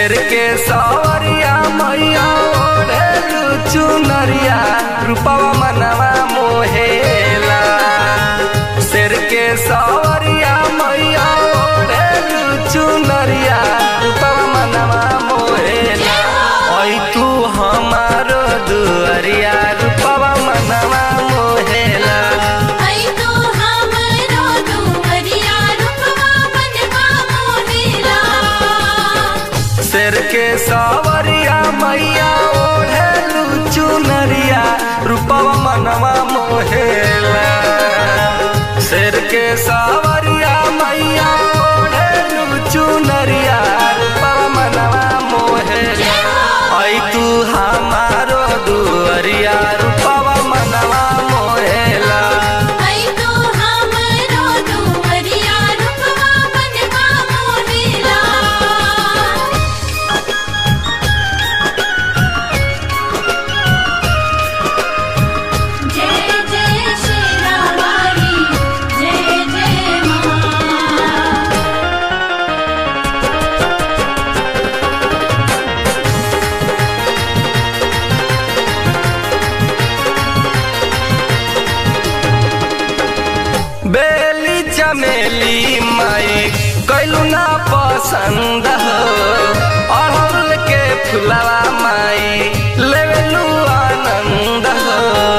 शेर के सवरिया मैया ओढ़े चुनरिया रूपवा मनवा मोहेला शेर के सवरिया मैया ओढ़े चुनरिया रूपवा मनवा मोहेला ओई तू हमारो दुअरिया रूपवा मनवा मोहेला आई तो हमरो दुवरिया रूपवा मनवा मोहेला शेर के सवरिया मैया ओढ़ेलू चुनरिया रूपवा मनवा मोहेला शेर के सवरिया मैया ओढ़ेलू चुनरिया रूपवा मनवा मोहेला आई तू हमारो दुअरिया रूपवा मनवा मोहेला आई तो हमरो दुवरिया रूपवा मनवा मोहेला जय जय शेरावाली जय जय मां बेली चमेली माई कैलू ना पसंद हो अड़हुल के फुलवा माई लेवेलू आनंद हो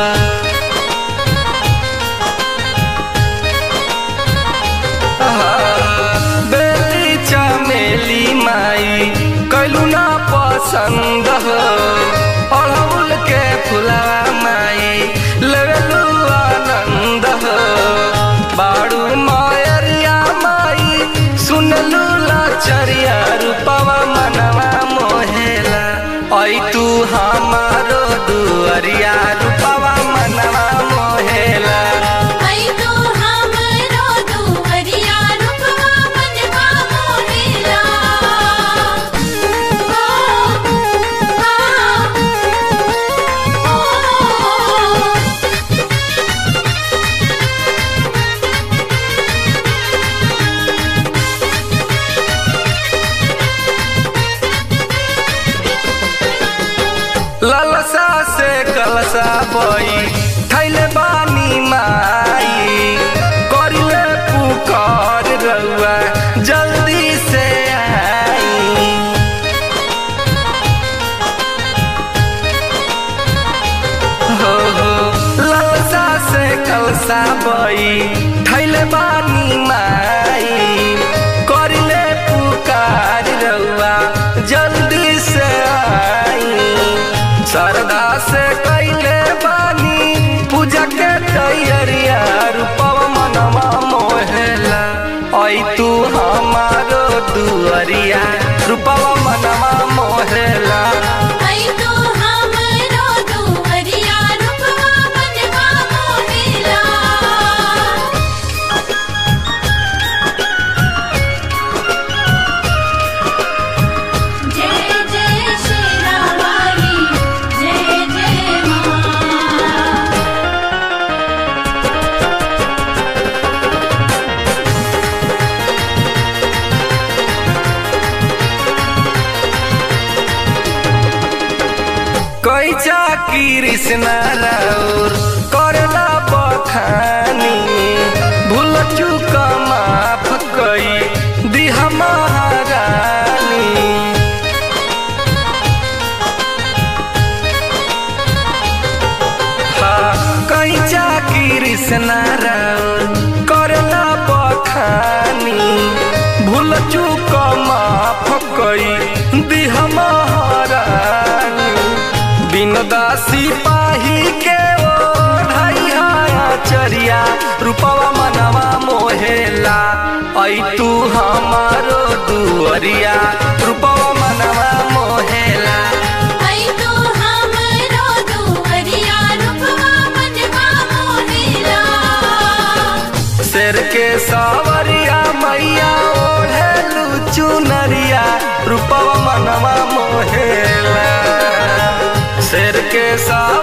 बेली चमेली माई कैलू ना पसंद हो अड़हुल के फुलवा माई लेवेलू आनंद हो बाड़ू मायरिया माई सुनलू लाचरिया रूपवा मनवा मोहेला ऐ तू हमारो दुअरिया रूपवा मनवा मोहेला आई तो हमरो दुवरिया रूपवा मनवा मोहेला ओ ओ ललसा से कलसा बई थैले बानी माई करिले पुकार रउआ जल्दी से आई हो हो ललसा से कलसा बई थैले बानी माई करिले पुकार रउआ जल्दी से आई श्रद्धा से कैले बानी पूजा के तैयारिया रूपवा मनवा मोहेला ऐ तू हमारो दुअरिया रूपवा मनवा मोहेला आई तो हमरो दुवरिया रूपवा मनवा मोहेला जय जय शेरावाली जय जय मां कैचा कृष्ण राउर करला बखानी भूल चूक माफ कई दिह महारानी हाँ, कैचा कृष्ण राउर करला बखानी भूल चूक माफ कई दिह महारानी बिन दासी पाही के ओढ़ाई चरिया रूपवा मनवा मोहेला ऐ तू हमारो दुअरिया रूपवा मनवा मोहेला आई तो हमरो दुवरिया रूपवा मनवा मोहेला शेर के सवरिया मैया ओढ़ेलू चुनरिया रूपवा मनवा मोहेला शेर के सवरिया